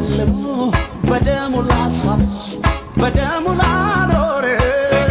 ሸልሞ በደሙ ላስዋበሽ በደሙ ላኖረሽ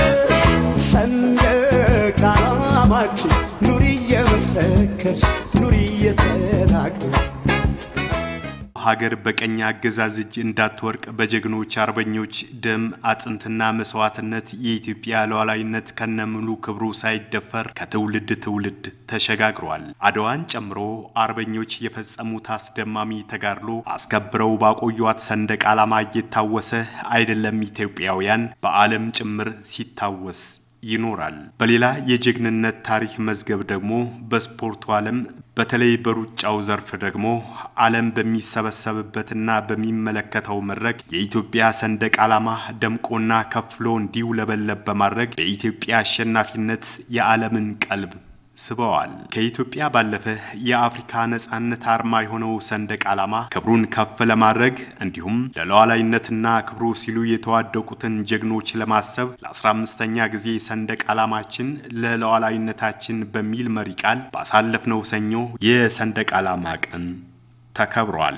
ሰንደቅ ዓላማችን ኑሪ እየመሰከርሽ ኑሪ እየተናገርሽ ሀገር በቀኝ አገዛዝ እጅ እንዳትወርቅ በጀግኖች አርበኞች ደም አጥንትና መስዋዕትነት የኢትዮጵያ ሉዓላዊነት ከነሙሉ ክብሩ ሳይደፈር ከትውልድ ትውልድ ተሸጋግሯል። አድዋን ጨምሮ አርበኞች የፈጸሙት አስደማሚ ተጋድሎ አስከብረው ባቆዩት ሰንደቅ ዓላማ እየታወሰ አይደለም ኢትዮጵያውያን በዓለም ጭምር ሲታወስ ይኖራል። በሌላ የጀግንነት ታሪክ መዝገብ ደግሞ በስፖርቱ ዓለም በተለይ በሩጫው ዘርፍ ደግሞ ዓለም በሚሰበሰብበትና በሚመለከተው መድረክ የኢትዮጵያ ሰንደቅ ዓላማ ደምቆና ከፍሎ እንዲውለበለብ በማድረግ በኢትዮጵያ አሸናፊነት የዓለምን ቀልብ ስበዋል። ከኢትዮጵያ ባለፈ የአፍሪካ ነጻነት አርማ የሆነው ሰንደቅ ዓላማ ክብሩን ከፍ ለማድረግ እንዲሁም ለሉዓላዊነትና ክብሩ ሲሉ የተዋደቁትን ጀግኖች ለማሰብ ለ15ኛ ጊዜ ሰንደቅ ዓላማችን ለሉዓላዊነታችን በሚል መሪ ቃል ባሳለፍነው ሰኞ የሰንደቅ ዓላማ ቀን ተከብሯል።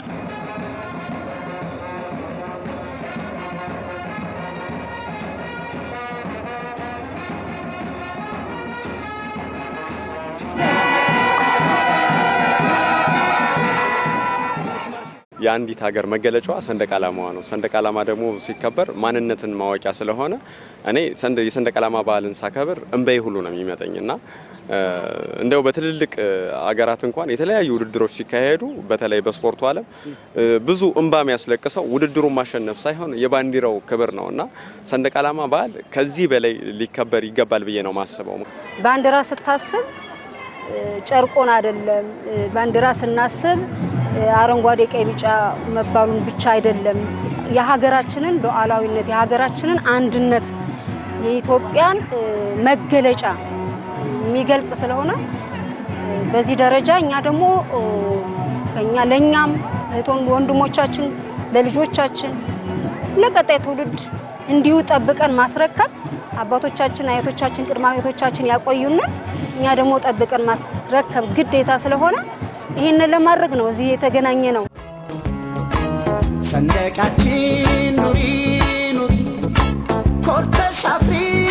የአንዲት ሀገር መገለጫዋ ሰንደቅ ዓላማዋ ነው። ሰንደቅ ዓላማ ደግሞ ሲከበር ማንነትን ማወቂያ ስለሆነ እኔ የሰንደቅ ዓላማ በዓልን ሳከብር እንበይ ሁሉ ነው የሚመጠኝ እና እንደው በትልልቅ አገራት እንኳን የተለያዩ ውድድሮች ሲካሄዱ በተለይ በስፖርቱ ዓለም ብዙ እንባ የሚያስለቅሰው ውድድሩን ማሸነፍ ሳይሆን የባንዲራው ክብር ነው እና ሰንደቅ ዓላማ በዓል ከዚህ በላይ ሊከበር ይገባል ብዬ ነው ማስበው። ባንዲራ ስታስብ ጨርቆን አይደለም። ባንዲራ ስናስብ አረንጓዴ፣ ቀይ፣ ቢጫ መባሉን ብቻ አይደለም። የሀገራችንን ሉዓላዊነት የሀገራችንን አንድነት የኢትዮጵያን መገለጫ የሚገልጽ ስለሆነ በዚህ ደረጃ እኛ ደግሞ ከኛ ለኛም እህት ወንድሞቻችን ለልጆቻችን ለቀጣይ ትውልድ እንዲሁ ጠብቀን ማስረከብ አባቶቻችን፣ አያቶቻችን፣ ቅድመ አያቶቻችን ያቆዩንን እኛ ደግሞ ጠብቀን ማስረከብ ግዴታ ስለሆነ ይህንን ለማድረግ ነው እዚህ የተገናኘ ነው። ሰንደቃችን ኑሪ ኑሪ ኮርተሽ አፍሪ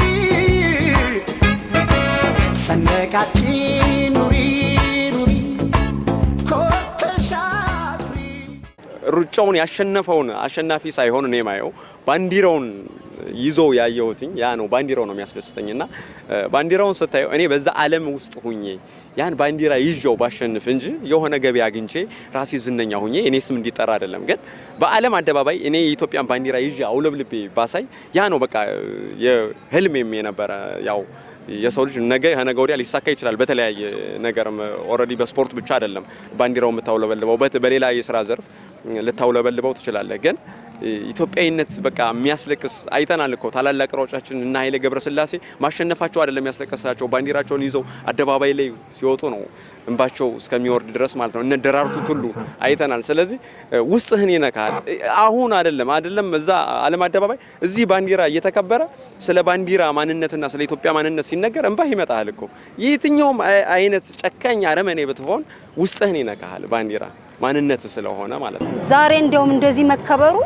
ሰንደቃችን ኑሪ ኑሪ ኮርተሽ አፍሪ ሩጫውን ያሸነፈውን አሸናፊ ሳይሆን እኔ ማየው ባንዲራውን ይዞ ያየሁትኝ ያ ነው። ባንዲራው ነው የሚያስደስተኝ እና ባንዲራውን ስታየው እኔ በዛ ዓለም ውስጥ ሁኜ ያን ባንዲራ ይዤው ባሸንፍ እንጂ የሆነ ገቢ አግኝቼ ራሴ ዝነኛ ሁኜ እኔ ስም እንዲጠራ አይደለም። ግን በዓለም አደባባይ እኔ የኢትዮጵያን ባንዲራ ይዤ አውለብልቤ ባሳይ ያ ነው በቃ የህልሜም የነበረ ያው የሰው ልጅ ነገ ከነገ ወዲያ ሊሳካ ይችላል። በተለያየ ነገርም ኦልሬዲ በስፖርት ብቻ አይደለም ባንዲራው የምታውለበልበው በሌላ የስራ ዘርፍ ልታውለበልበው ትችላለህ። ግን ኢትዮጵያዊነት በቃ የሚያስለቅስ አይተናል እኮ ታላላቅ ሯጮቻችን እና ኃይሌ ገብረስላሴ ማሸነፋቸው አይደለም የሚያስለቅሳቸው ባንዲራቸውን ይዘው አደባባይ ላይ ሲወጡ ነው እንባቸው እስከሚወርድ ድረስ ማለት ነው። እነ ደራርቱ ቱሉ አይተናል። ስለዚህ ውስጥህን ይነካል። አሁን አይደለም አይደለም እዛ ዓለም አደባባይ እዚህ ባንዲራ እየተከበረ ስለ ባንዲራ ማንነትና ስለ ኢትዮጵያ ማንነት ሲነገር እንባህ ይመጣል እኮ የትኛውም አይነት ጨካኝ አረመኔ ብትሆን ውስጥህን ይነካል ባንዲራ ማንነት ስለሆነ ማለት ነው። ዛሬ እንዲያውም እንደዚህ መከበሩ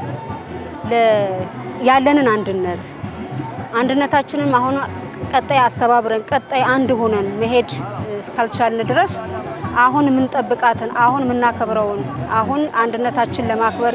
ያለንን አንድነት አንድነታችንም አሁን ቀጣይ አስተባብረን ቀጣይ አንድ ሆነን መሄድ እስካልቻልን ድረስ አሁን የምንጠብቃትን አሁን የምናከብረውን አሁን አንድነታችን ለማክበር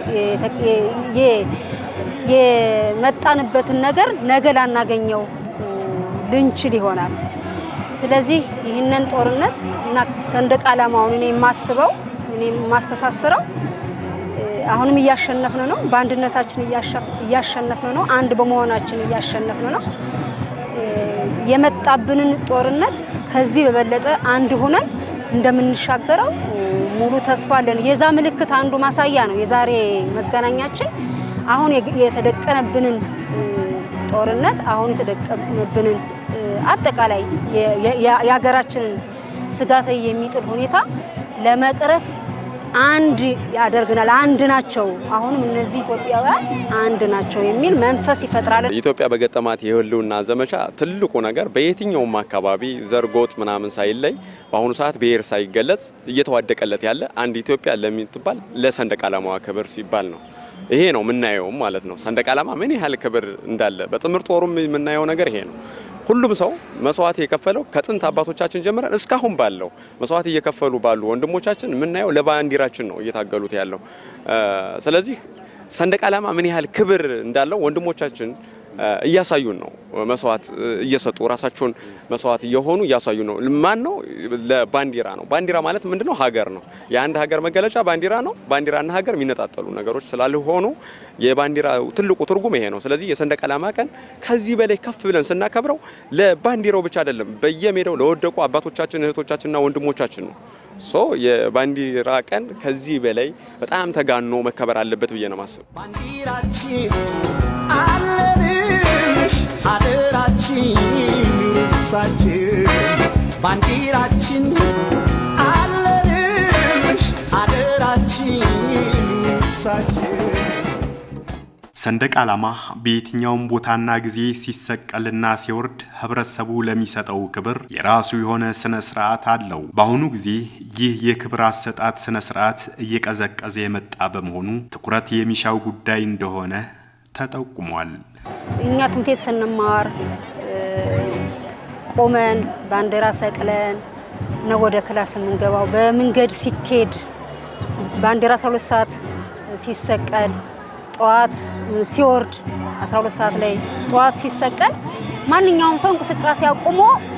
የመጣንበትን ነገር ነገ ላናገኘው ልንችል ይሆናል። ስለዚህ ይህንን ጦርነት እና ሰንደቅ ዓላማውን እኔ የማስበው እኔ የማስተሳስረው አሁንም እያሸነፍን ነው። በአንድነታችን እያሸነፍን ነው። አንድ በመሆናችን እያሸነፍን ነው። የመጣብንን ጦርነት ከዚህ በበለጠ አንድ ሆነን እንደምንሻገረው ሙሉ ተስፋ አለን። የዛ ምልክት አንዱ ማሳያ ነው የዛሬ መገናኛችን። አሁን የተደቀነብንን ጦርነት አሁን የተደቀነብንን አጠቃላይ የሀገራችንን ስጋት የሚጥል ሁኔታ ለመቅረፍ አንድ ያደርግናል። አንድ ናቸው። አሁንም እነዚህ ኢትዮጵያውያን አንድ ናቸው የሚል መንፈስ ይፈጥራል። ኢትዮጵያ በገጠማት የህልውና ዘመቻ ትልቁ ነገር በየትኛውም አካባቢ ዘር፣ ጎጥ ምናምን ሳይለይ በአሁኑ ሰዓት ብሔር ሳይገለጽ እየተዋደቀለት ያለ አንድ ኢትዮጵያ ለምትባል ለሰንደቅ ዓላማዋ ክብር ሲባል ነው። ይሄ ነው የምናየውም ማለት ነው። ሰንደቅ ዓላማ ምን ያህል ክብር እንዳለ በጥምር ጦሩም የምናየው ነገር ይሄ ነው። ሁሉም ሰው መስዋዕት የከፈለው ከጥንት አባቶቻችን ጀምረን እስካሁን ባለው መስዋዕት እየከፈሉ ባሉ ወንድሞቻችን የምናየው ለባንዲራችን ነው እየታገሉት ያለው። ስለዚህ ሰንደቅ ዓላማ ምን ያህል ክብር እንዳለው ወንድሞቻችን እያሳዩን ነው። መስዋዕት እየሰጡ ራሳቸውን መስዋዕት እየሆኑ እያሳዩ ነው። ማን ነው? ለባንዲራ ነው። ባንዲራ ማለት ምንድነው? ሀገር ነው። የአንድ ሀገር መገለጫ ባንዲራ ነው። ባንዲራና ሀገር የሚነጣጠሉ ነገሮች ስላልሆኑ የባንዲራ ትልቁ ትርጉም ይሄ ነው። ስለዚህ የሰንደቅ ዓላማ ቀን ከዚህ በላይ ከፍ ብለን ስናከብረው ለባንዲራው ብቻ አይደለም፣ በየሜዳው ለወደቁ አባቶቻችን እህቶቻችንና ወንድሞቻችን ነው። ሶ የባንዲራ ቀን ከዚህ በላይ በጣም ተጋኖ መከበር አለበት ብዬ ነው ማስብ። ባንዲራችን አለንሽ አደራችን ሳችን ባንዲራችን አለንሽ አደራችን ሳችን ሰንደቅ ዓላማ በየትኛውም ቦታና ጊዜ ሲሰቀልና ሲወርድ ህብረተሰቡ ለሚሰጠው ክብር የራሱ የሆነ ስነ ስርዓት አለው። በአሁኑ ጊዜ ይህ የክብር አሰጣጥ ስነ ስርዓት እየቀዘቀዘ የመጣ በመሆኑ ትኩረት የሚሻው ጉዳይ እንደሆነ ተጠቁሟል። እኛ ትምህርት ቤት ስንማር ቆመን ባንዲራ ሰቅለን ነው ወደ ክላስ የምንገባው። በመንገድ ሲኬድ ባንዲራ 12 ሰዓት ሲሰቀል ጠዋት ሲወርድ 12 ሰዓት ላይ ጠዋት ሲሰቀል ማንኛውም ሰው እንቅስቃሴ አቁሞ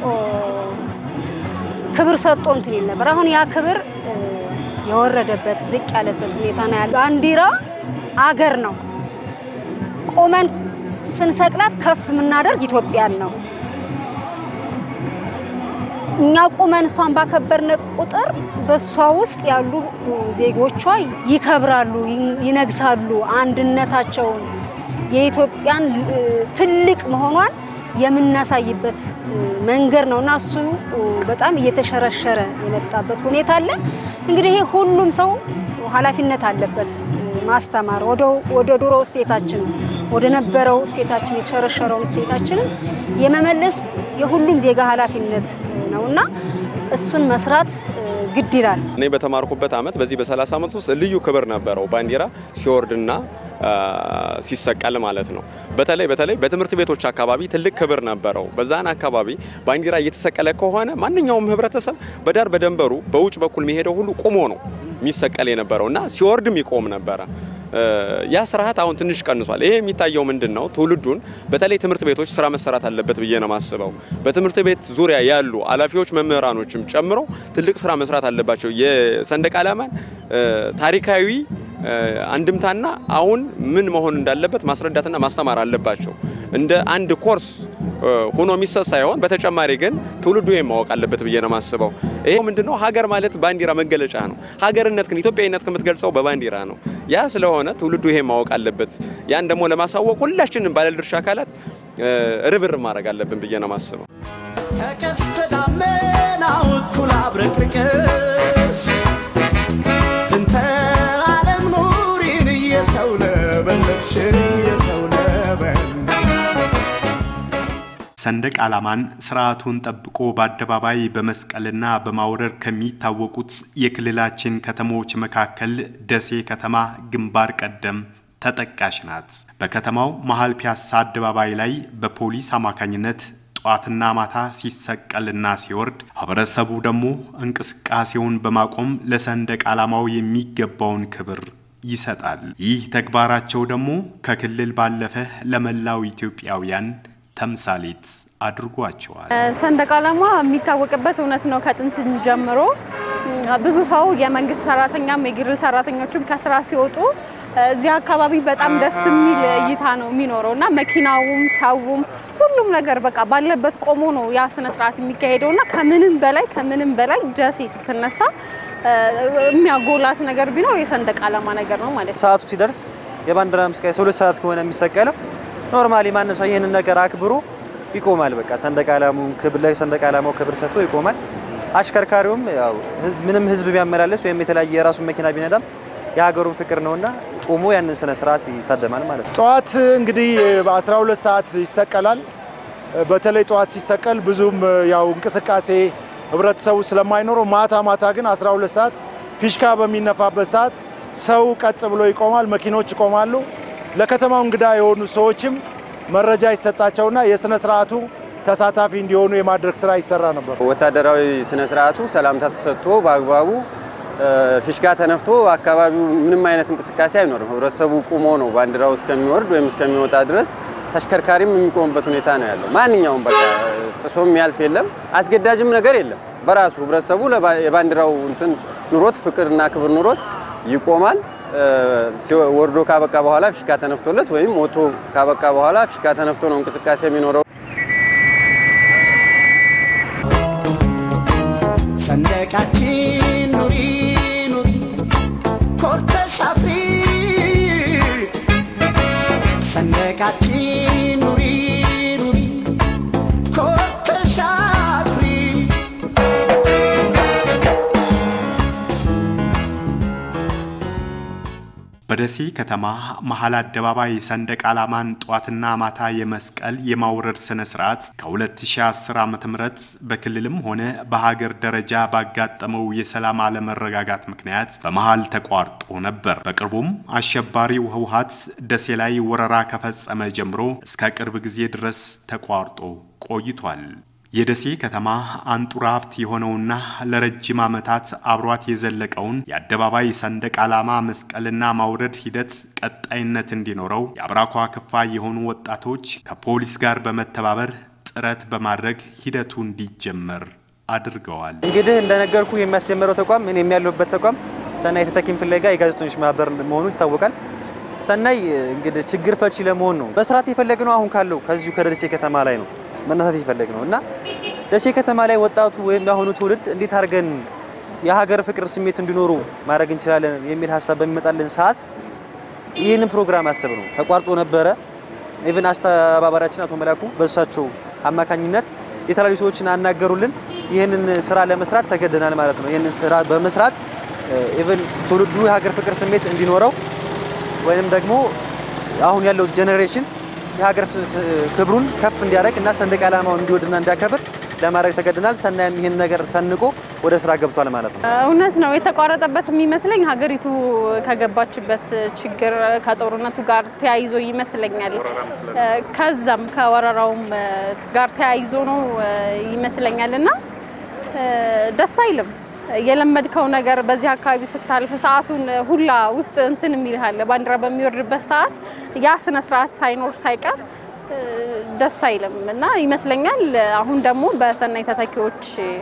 ክብር ሰጥቶ እንትን ይል ነበር። አሁን ያ ክብር የወረደበት ዝቅ ያለበት ሁኔታ ነው ያለው። ባንዲራ አገር ነው። ቆመን ስንሰቅላት ከፍ የምናደርግ ኢትዮጵያን ነው። እኛ ቁመን እሷን ባከበርን ቁጥር በእሷ ውስጥ ያሉ ዜጎቿ ይከብራሉ፣ ይነግሳሉ። አንድነታቸውን የኢትዮጵያን ትልቅ መሆኗን የምናሳይበት መንገድ ነው እና እሱ በጣም እየተሸረሸረ የመጣበት ሁኔታ አለ። እንግዲህ ይሄ ሁሉም ሰው ኃላፊነት አለበት ማስተማር ወደ ድሮ እሴታችን ወደ ነበረው እሴታችን የተሸረሸረውን እሴታችንን የመመለስ የሁሉም ዜጋ ኃላፊነት ነውና እሱን መስራት ግድ ይላል። እኔ በተማርኩበት ዓመት በዚህ በ30 ዓመት ውስጥ ልዩ ክብር ነበረው ባንዲራ ሲወርድና ሲሰቀል ማለት ነው። በተለይ በተለይ በትምህርት ቤቶች አካባቢ ትልቅ ክብር ነበረው። በዛን አካባቢ ባንዲራ እየተሰቀለ ከሆነ ማንኛውም ህብረተሰብ በዳር በደንበሩ በውጭ በኩል የሚሄደው ሁሉ ቁሞ ነው የሚሰቀል የነበረው እና ሲወርድም ይቆም ነበረ። ያ ስርዓት አሁን ትንሽ ቀንሷል። ይሄ የሚታየው ምንድን ነው? ትውልዱን በተለይ ትምህርት ቤቶች ስራ መሰራት አለበት ብዬ ነው የማስበው። በትምህርት ቤት ዙሪያ ያሉ ኃላፊዎች መምህራኖችም ጨምሮ ትልቅ ስራ መስራት አለባቸው። የሰንደቅ ዓላማን ታሪካዊ አንድምታና አሁን ምን መሆን እንዳለበት ማስረዳትና ማስተማር አለባቸው። እንደ አንድ ኮርስ ሆኖ የሚሰጥ ሳይሆን በተጨማሪ ግን ትውልዱ ይሄን ማወቅ አለበት ብዬ ነው የማስበው። ይሄ ምንድነው ሀገር ማለት ባንዲራ መገለጫ ነው። ሀገርነት ግን ኢትዮጵያዊነት ከምትገልጸው በባንዲራ ነው። ያ ስለሆነ ትውልዱ ይሄን ማወቅ አለበት። ያን ደግሞ ለማሳወቅ ሁላችንም ባለድርሻ አካላት ርብርብ ማድረግ አለብን ብዬ ነው የማስበው። ከቀስተ ደመናው እኩል አብረቅርቅሽ ዝንተ ዓለም ኑሪን እየተውለበለብሽ እየተውለበለብሽ ሰንደቅ ዓላማን ስርዓቱን ጠብቆ በአደባባይ በመስቀልና በማውረድ ከሚታወቁት የክልላችን ከተሞች መካከል ደሴ ከተማ ግንባር ቀደም ተጠቃሽ ናት። በከተማው መሀል ፒያሳ አደባባይ ላይ በፖሊስ አማካኝነት ጠዋትና ማታ ሲሰቀልና ሲወርድ፣ ህብረተሰቡ ደግሞ እንቅስቃሴውን በማቆም ለሰንደቅ ዓላማው የሚገባውን ክብር ይሰጣል። ይህ ተግባራቸው ደግሞ ከክልል ባለፈ ለመላው ኢትዮጵያውያን ተምሳሌት አድርጓቸዋል። ሰንደቅ ዓላማ የሚታወቅበት እውነት ነው። ከጥንት ጀምሮ ብዙ ሰው የመንግስት ሰራተኛም የግል ሰራተኞችም ከስራ ሲወጡ እዚህ አካባቢ በጣም ደስ የሚል እይታ ነው የሚኖረው እና መኪናውም ሰውም ሁሉም ነገር በቃ ባለበት ቆሞ ነው ያ ስነ ስርዓት የሚካሄደው እና ከምንም በላይ ከምንም በላይ ደሴ ስትነሳ የሚያጎላት ነገር ቢኖር የሰንደቅ ዓላማ ነገር ነው ማለት ነው። ሰዓቱ ሲደርስ የባንዲራ ምስቃይ ሁለት ሰዓት ከሆነ የሚሰቀለው ኖርማሊ ማንም ሰው ይህንን ነገር አክብሮ ይቆማል። በቃ ሰንደቅ ዓላማውን ክብር ላይ ሰንደቅ ዓላማው ክብር ሰጥቶ ይቆማል። አሽከርካሪውም ያው ምንም ህዝብ ቢያመላለስ ወይም የተለያየ የራሱን መኪና ቢነዳም የሀገሩን ፍቅር ነውና ቆሞ ያንን ስነ ስርዓት ይታደማል ማለት ነው። ጠዋት እንግዲህ በ12 ሰዓት ይሰቀላል። በተለይ ጠዋት ሲሰቀል ብዙም ያው እንቅስቃሴ ህብረተሰቡ ስለማይኖረው ማታ ማታ ግን 12 ሰዓት ፊሽካ በሚነፋበት ሰዓት ሰው ቀጥ ብሎ ይቆማል፣ መኪኖች ይቆማሉ። ለከተማው እንግዳ የሆኑ ሰዎችም መረጃ ይሰጣቸውና የስነ ስርዓቱ ተሳታፊ እንዲሆኑ የማድረግ ስራ ይሰራ ነበር። ወታደራዊ ስነ ስርዓቱ ሰላምታ ተሰጥቶ በአግባቡ ፊሽካ ተነፍቶ አካባቢው ምንም አይነት እንቅስቃሴ አይኖርም። ህብረተሰቡ ቁሞ ነው ባንዲራው እስከሚወርድ ወይም እስከሚወጣ ድረስ ተሽከርካሪም የሚቆምበት ሁኔታ ነው ያለው። ማንኛውም በቃ ጥሶ የሚያልፍ የለም፣ አስገዳጅም ነገር የለም። በራሱ ህብረተሰቡ የባንዲራው እንትን ኑሮት ፍቅርና ክብር ኑሮት ይቆማል። ወርዶ ካበቃ በኋላ ፊሽካ ተነፍቶለት ወይም ሞቶ ካበቃ በኋላ ፊሽካ ተነፍቶ ነው እንቅስቃሴ የሚኖረው። ሰንደቃችን ኑሪ ኑሪ ኮርተሽ አፍሪ ሰንደቃችን ኑሪ ኑሪ ኮርተሽ አፍሪ በደሴ ከተማ መሀል አደባባይ ሰንደቅ ዓላማን ጧትና ማታ የመስቀል የማውረድ ስነ ስርዓት ከ2010 ዓ.ም በክልልም ሆነ በሀገር ደረጃ ባጋጠመው የሰላም አለመረጋጋት ምክንያት በመሀል ተቋርጦ ነበር። በቅርቡም አሸባሪው ህወሓት ደሴ ላይ ወረራ ከፈጸመ ጀምሮ እስከ ቅርብ ጊዜ ድረስ ተቋርጦ ቆይቷል። የደሴ ከተማ አንጡራ ሀብት የሆነውና ለረጅም ዓመታት አብሯት የዘለቀውን የአደባባይ ሰንደቅ ዓላማ መስቀልና ማውረድ ሂደት ቀጣይነት እንዲኖረው የአብራኳ ክፋይ የሆኑ ወጣቶች ከፖሊስ ጋር በመተባበር ጥረት በማድረግ ሂደቱ እንዲጀመር አድርገዋል። እንግዲህ እንደነገርኩ የሚያስጀምረው ተቋም እኔ የሚያለሁበት ተቋም ሰናይ ተተኪም ፍለጋ የጋዜጠኞች ማህበር መሆኑ ይታወቃል። ሰናይ እንግዲህ ችግር ፈቺ ለመሆን ነው መስራት የፈለግነው አሁን ካለው ከዚሁ ከደሴ ከተማ ላይ ነው መነሳት የፈለግ ነው እና ደሴ ከተማ ላይ ወጣቱ ወይም የአሁኑ ትውልድ እንዴት አድርገን የሀገር ፍቅር ስሜት እንዲኖሩ ማድረግ እንችላለን የሚል ሀሳብ በሚመጣልን ሰዓት ይህንን ፕሮግራም አስብ ነው ተቋርጦ ነበረ። ኢቭን አስተባባሪያችን አቶ መላኩ በእሳቸው አማካኝነት የተለያዩ ሰዎችን አናገሩልን። ይህንን ስራ ለመስራት ተገደናል ማለት ነው። ይህንን ስራ በመስራት ኢቭን ትውልዱ የሀገር ፍቅር ስሜት እንዲኖረው ወይም ደግሞ አሁን ያለው ጄኔሬሽን የሀገር ክብሩን ከፍ እንዲያደርግ እና ሰንደቅ ዓላማውን እንዲወድና እንዲያከብር ለማድረግ ተገድናል። ሰናይም ይህን ነገር ሰንቆ ወደ ስራ ገብቷል ማለት ነው። እውነት ነው። የተቋረጠበት የሚመስለኝ ሀገሪቱ ከገባችበት ችግር ከጦርነቱ ጋር ተያይዞ ይመስለኛል። ከዛም ከወረራውም ጋር ተያይዞ ነው ይመስለኛል እና ደስ አይልም። የለመድከው ነገር በዚህ አካባቢ ስታልፍ ሰዓቱን ሁላ ውስጥ እንትን የሚልሃል ባንዲራ በሚወርድበት ሰዓት ያ ስነ ስርዓት ሳይኖር ሳይቀር ደስ አይልም እና ይመስለኛል አሁን ደግሞ በሰናይ ተተኪዎች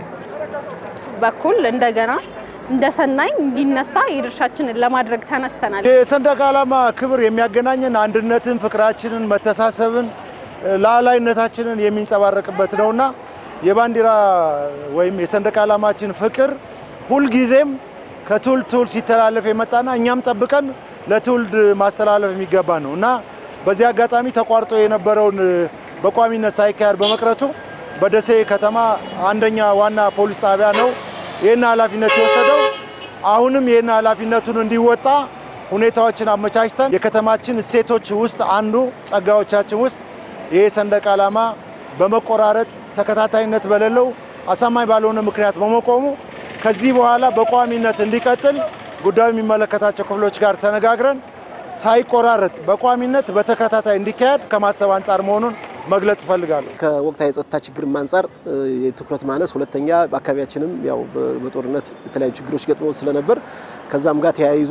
በኩል እንደገና እንደ ሰናይ እንዲነሳ የድርሻችንን ለማድረግ ተነስተናል። የሰንደቅ ዓላማ ክብር የሚያገናኘን አንድነትን፣ ፍቅራችንን፣ መተሳሰብን፣ ሉዓላዊነታችንን የሚንጸባረቅበት ነውና የባንዲራ ወይም የሰንደቅ ዓላማችን ፍቅር ሁልጊዜም ከትውልድ ትውልድ ሲተላለፍ የመጣና እኛም ጠብቀን ለትውልድ ማስተላለፍ የሚገባ ነው እና በዚህ አጋጣሚ ተቋርጦ የነበረውን በቋሚነት ሳይካሄድ በመቅረቱ በደሴ ከተማ አንደኛ ዋና ፖሊስ ጣቢያ ነው ይህን ኃላፊነት የወሰደው። አሁንም ይህን ኃላፊነቱን እንዲወጣ ሁኔታዎችን አመቻችተን የከተማችን እሴቶች ውስጥ አንዱ ጸጋዎቻችን ውስጥ ይህ ሰንደቅ ዓላማ በመቆራረጥ ተከታታይነት በሌለው አሳማኝ ባልሆነ ምክንያት በመቆሙ ከዚህ በኋላ በቋሚነት እንዲቀጥል ጉዳዩ የሚመለከታቸው ክፍሎች ጋር ተነጋግረን ሳይቆራረጥ በቋሚነት በተከታታይ እንዲካሄድ ከማሰብ አንጻር መሆኑን መግለጽ እፈልጋለሁ። ከወቅታዊ የጸጥታ ችግር አንጻር የትኩረት ማነስ፣ ሁለተኛ በአካባቢያችንም ያው በጦርነት የተለያዩ ችግሮች ገጥሞ ስለነበር ከዛም ጋር ተያይዞ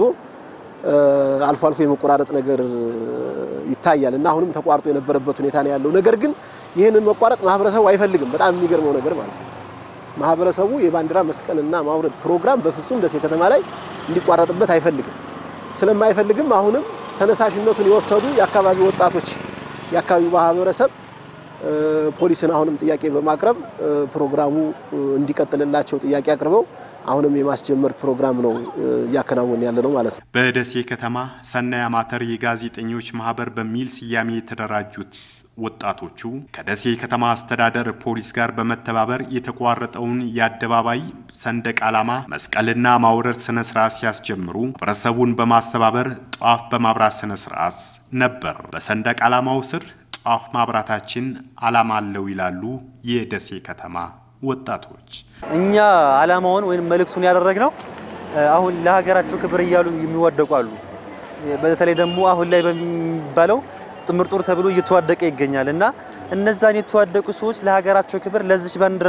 አልፎ አልፎ የመቆራረጥ ነገር ይታያል እና አሁንም ተቋርጦ የነበረበት ሁኔታ ነው ያለው። ነገር ግን ይህንን መቋረጥ ማህበረሰቡ አይፈልግም። በጣም የሚገርመው ነገር ማለት ነው ማህበረሰቡ የባንዲራ መስቀልና ማውረድ ፕሮግራም በፍጹም ደሴ ከተማ ላይ እንዲቋረጥበት አይፈልግም። ስለማይፈልግም አሁንም ተነሳሽነቱን የወሰዱ የአካባቢ ወጣቶች፣ የአካባቢው ማህበረሰብ ፖሊስን አሁንም ጥያቄ በማቅረብ ፕሮግራሙ እንዲቀጥልላቸው ጥያቄ አቅርበው አሁንም የማስጀመር ፕሮግራም ነው እያከናወን ያለ ነው ማለት ነው። በደሴ ከተማ ሰናይ አማተር የጋዜጠኞች ማህበር በሚል ስያሜ የተደራጁት ወጣቶቹ ከደሴ ከተማ አስተዳደር ፖሊስ ጋር በመተባበር የተቋረጠውን የአደባባይ ሰንደቅ ዓላማ መስቀልና ማውረድ ስነ ስርዓት ሲያስጀምሩ ህብረተሰቡን በማስተባበር ጧፍ በማብራት ስነ ስርዓት ነበር። በሰንደቅ ዓላማው ስር ጧፍ ማብራታችን ዓላማ አለው ይላሉ የደሴ ከተማ ወጣቶች። እኛ ዓላማውን ወይም መልእክቱን ያደረግነው አሁን ለሀገራቸው ክብር እያሉ የሚዋደቁ አሉ። በተለይ ደግሞ አሁን ላይ በሚባለው ጥምር ጦር ተብሎ እየተዋደቀ ይገኛል እና እነዛን የተዋደቁ ሰዎች ለሀገራቸው ክብር ለዚች ባንዲራ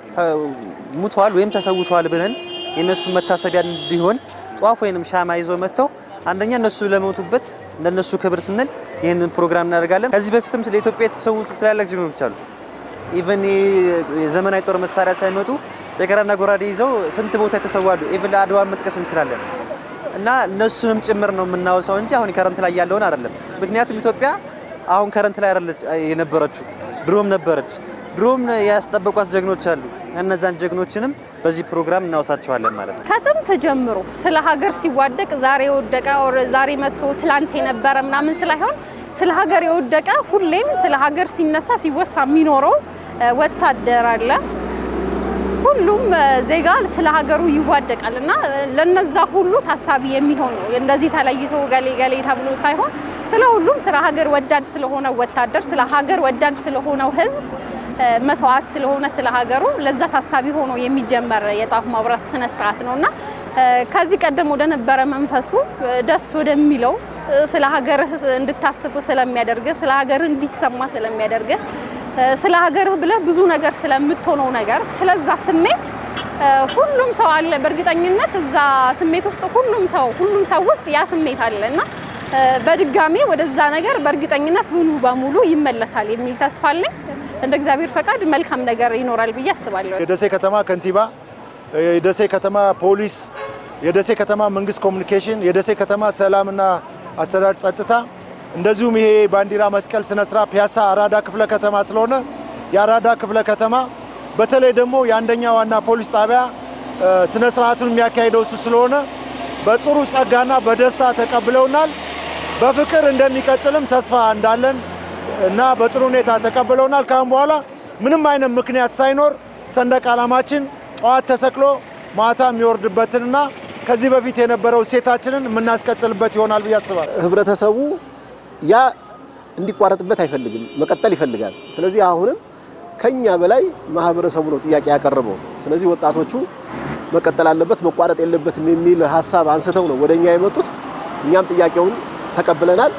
ሙተዋል ወይም ተሰውተዋል ብለን የእነሱ መታሰቢያ እንዲሆን ጧፍ ወይንም ሻማ ይዘው መጥተው አንደኛ እነሱ ለሞቱበት ለነሱ ክብር ስንል ይህንን ፕሮግራም እናደርጋለን። ከዚህ በፊትም ስለ ኢትዮጵያ የተሰዉት ትላልቅ ጀግኖች አሉ። ኢቨን የዘመናዊ ጦር መሳሪያ ሳይመጡ የገራና ጎራዴ ይዘው ስንት ቦታ የተሰዋሉ። ኢቨን ለአድዋን መጥቀስ እንችላለን። እና እነሱንም ጭምር ነው የምናወሳው እንጂ አሁን ከረንት ላይ ያለውን አይደለም። ምክንያቱም ኢትዮጵያ አሁን ከረንት ላይ አይደለች የነበረችው፣ ድሮም ነበረች። ድሮም ያስጠበቋት ጀግኖች አሉ። እነዛን ጀግኖችንም በዚህ ፕሮግራም እናወሳቸዋለን ማለት ነው። ከጥንት ጀምሮ ስለ ሀገር ሲዋደቅ ዛሬ የወደቀ ኦር ዛሬ መጥቶ ትላንት የነበረ ምናምን ስላይሆን ስለ ሀገር የወደቀ ሁሌም ስለ ሀገር ሲነሳ ሲወሳ የሚኖረው ወታደር አለ። ሁሉም ዜጋ ስለ ሀገሩ ይዋደቃል እና ለነዛ ሁሉ ታሳቢ የሚሆን ነው። እንደዚህ ተለይቶ ገሌ ገሌ ተብሎ ሳይሆን ስለ ሁሉም ስለ ሀገር ወዳድ ስለሆነ ወታደር፣ ስለ ሀገር ወዳድ ስለሆነው ሕዝብ መስዋዕት ስለሆነ ስለ ሀገሩ ለዛ ታሳቢ ሆኖ የሚጀመር የጣፍ ማብራት ስነ ስርዓት ነው እና ከዚህ ቀደም ወደ ነበረ መንፈሱ ደስ ወደሚለው ስለ ሀገርህ እንድታስብ ስለሚያደርግህ ስለ ሀገርህ እንዲሰማ ስለሚያደርግህ ስለ ሀገርህ ብለህ ብዙ ነገር ስለምትሆነው ነገር ስለዛ ስሜት ሁሉም ሰው አለ። በእርግጠኝነት እዛ ስሜት ውስጥ ሁሉም ሰው ሁሉም ሰው ውስጥ ያ ስሜት አለ እና በድጋሚ ወደዛ ነገር በእርግጠኝነት ሙሉ በሙሉ ይመለሳል የሚል ተስፋ አለኝ። እንደ እግዚአብሔር ፈቃድ መልካም ነገር ይኖራል ብዬ አስባለሁ። የደሴ ከተማ ከንቲባ፣ የደሴ ከተማ ፖሊስ፣ የደሴ ከተማ መንግስት ኮሚኒኬሽን፣ የደሴ ከተማ ሰላምና አስተዳደር ጸጥታ እንደዚሁም ይሄ ባንዲራ መስቀል ስነ ስርዓት ፒያሳ አራዳ ክፍለ ከተማ ስለሆነ የአራዳ ክፍለ ከተማ በተለይ ደግሞ የአንደኛ ዋና ፖሊስ ጣቢያ ስነ ስርዓቱን የሚያካሂደው እሱ ስለሆነ በጥሩ ጸጋና በደስታ ተቀብለውናል። በፍቅር እንደሚቀጥልም ተስፋ እንዳለን እና በጥሩ ሁኔታ ተቀብለውናል። ካሁን በኋላ ምንም አይነት ምክንያት ሳይኖር ሰንደቅ ዓላማችን ጠዋት ተሰቅሎ ማታ የሚወርድበትንና ከዚህ በፊት የነበረው እሴታችንን የምናስቀጥልበት ይሆናል ብዬ አስባለሁ። ህብረተሰቡ ያ እንዲቋረጥበት አይፈልግም፣ መቀጠል ይፈልጋል። ስለዚህ አሁንም ከኛ በላይ ማህበረሰቡ ነው ጥያቄ ያቀረበው። ስለዚህ ወጣቶቹ መቀጠል አለበት፣ መቋረጥ የለበትም የሚል ሀሳብ አንስተው ነው ወደኛ የመጡት። እኛም ጥያቄውን ተቀብለናል።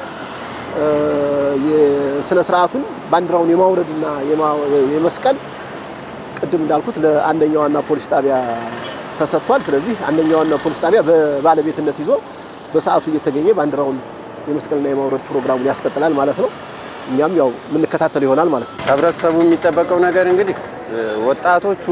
የስነ ስርዓቱን ባንዲራውን የማውረድና የመስቀል ቅድም እንዳልኩት ለአንደኛዋና ፖሊስ ጣቢያ ተሰጥቷል። ስለዚህ አንደኛዋና ፖሊስ ጣቢያ በባለቤትነት ይዞ በሰዓቱ እየተገኘ ባንዲራውን የመስቀልና የማውረድ ፕሮግራሙን ያስቀጥላል ማለት ነው። እኛም ያው የምንከታተል ይሆናል ማለት ነው። ከህብረተሰቡ የሚጠበቀው ነገር እንግዲህ ወጣቶቹ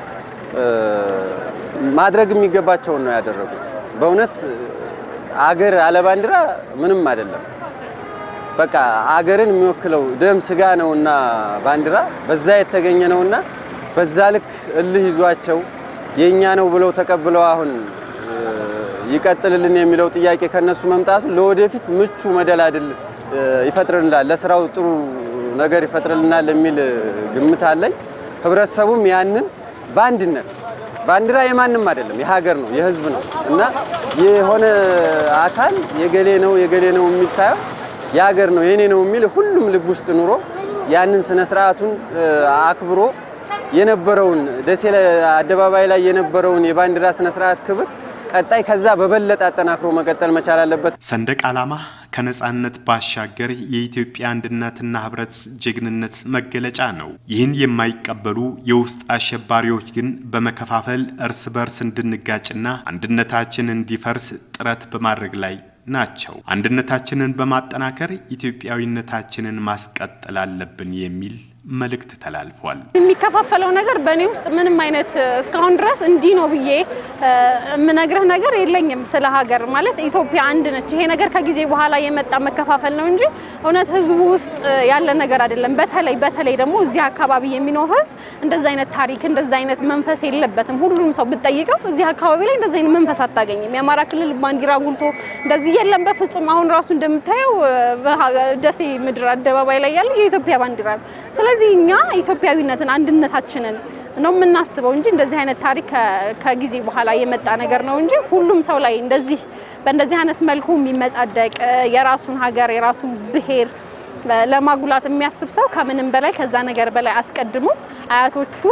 ማድረግ የሚገባቸውን ነው ያደረጉት። በእውነት አገር አለ ባንዲራ ምንም አይደለም። በቃ አገርን የሚወክለው ደም ስጋ ነውና ባንዲራ በዛ የተገኘ ነውና በዛ ልክ እልህ ይዟቸው የኛ ነው ብለው ተቀብለው አሁን ይቀጥልልን የሚለው ጥያቄ ከነሱ መምጣቱ ለወደፊት ምቹ መደላድል ይፈጥርልናል፣ ለስራው ጥሩ ነገር ይፈጥርልናል የሚል ግምት አለኝ። ህብረተሰቡም ያንን በአንድነት ባንዲራ የማንም አይደለም፣ የሀገር ነው፣ የህዝብ ነው እና የሆነ አካል የገሌ ነው የገሌ ነው የሚል ሳይሆን የሀገር ነው የኔ ነው የሚል ሁሉም ልብ ውስጥ ኑሮ ያንን ስነ ስርዓቱን አክብሮ የነበረውን ደሴ አደባባይ ላይ የነበረውን የባንዲራ ስነ ስርዓት ክብር ቀጣይ ከዛ በበለጠ አጠናክሮ መቀጠል መቻል አለበት። ሰንደቅ ዓላማ ከነጻነት ባሻገር የኢትዮጵያ አንድነትና ህብረት ጀግንነት መገለጫ ነው። ይህን የማይቀበሉ የውስጥ አሸባሪዎች ግን በመከፋፈል እርስ በርስ እንድንጋጭና አንድነታችን እንዲፈርስ ጥረት በማድረግ ላይ ናቸው። አንድነታችንን በማጠናከር ኢትዮጵያዊነታችንን ማስቀጠል አለብን የሚል መልእክት ተላልፏል። የሚከፋፈለው ነገር በእኔ ውስጥ ምንም አይነት እስካሁን ድረስ እንዲህ ነው ብዬ የምነግርህ ነገር የለኝም። ስለ ሀገር ማለት ኢትዮጵያ አንድ ነች። ይሄ ነገር ከጊዜ በኋላ የመጣ መከፋፈል ነው እንጂ እውነት ህዝቡ ውስጥ ያለ ነገር አይደለም። በተለይ በተለይ ደግሞ እዚህ አካባቢ የሚኖር ህዝብ እንደዚ አይነት ታሪክ እንደዚ አይነት መንፈስ የለበትም። ሁሉም ሰው ብትጠይቀው እዚህ አካባቢ ላይ እንደዚ አይነት መንፈስ አታገኝም። የአማራ ክልል ባንዲራ ጉልቶ እንደዚህ የለም በፍጹም። አሁን ራሱ እንደምታየው ደሴ ምድር አደባባይ ላይ ያለው የኢትዮጵያ ባንዲራ ነው። ስለዚህ እኛ ኢትዮጵያዊነትን አንድነታችንን ነው የምናስበው እንጂ እንደዚህ አይነት ታሪክ ከጊዜ በኋላ የመጣ ነገር ነው እንጂ ሁሉም ሰው ላይ እንደዚህ በእንደዚህ አይነት መልኩ የሚመጻደቅ የራሱን ሀገር የራሱን ብሔር ለማጉላት የሚያስብ ሰው ከምንም በላይ ከዛ ነገር በላይ አስቀድሞ አያቶቹ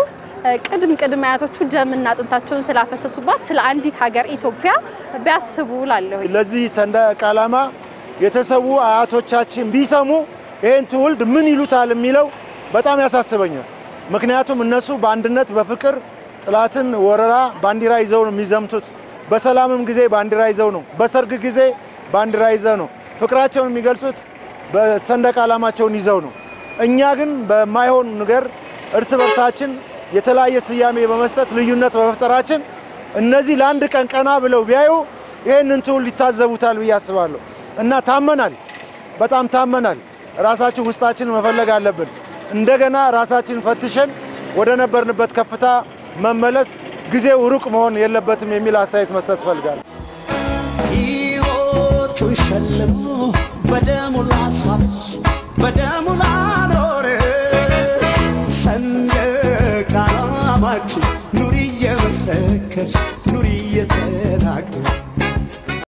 ቅድም ቅድም አያቶቹ ደምና አጥንታቸውን ስላፈሰሱባት ስለ አንዲት ሀገር ኢትዮጵያ ቢያስቡ ላለሁ ለዚህ ሰንደቅ ዓላማ የተሰዉ አያቶቻችን ቢሰሙ ይህን ትውልድ ምን ይሉታል የሚለው በጣም ያሳስበኛል። ምክንያቱም እነሱ በአንድነት በፍቅር ጥላትን ወረራ ባንዲራ ይዘው ነው የሚዘምቱት። በሰላምም ጊዜ ባንዲራ ይዘው ነው፣ በሰርግ ጊዜ ባንዲራ ይዘው ነው። ፍቅራቸውን የሚገልጹት በሰንደቅ ዓላማቸውን ይዘው ነው። እኛ ግን በማይሆን ነገር እርስ በርሳችን የተለያየ ስያሜ በመስጠት ልዩነት በመፍጠራችን እነዚህ ለአንድ ቀን ቀና ብለው ቢያዩ ይህንን ትውልድ ይታዘቡታል ብዬ አስባለሁ። እና ታመናል፣ በጣም ታመናል። ራሳችን ውስጣችን መፈለግ አለብን። እንደገና ራሳችን ፈትሸን ወደ ነበርንበት ከፍታ መመለስ ጊዜው ሩቅ መሆን የለበትም የሚል አስተያየት መስጠት እፈልጋለሁ። ሕይወቱን ሸልሞ በደሙ ላስዋበች በደሙ ላኖረ ሰንደቅ ዓላማችን ኑሪ እየመሰከርሽ ኑሪ እየተናገርሽ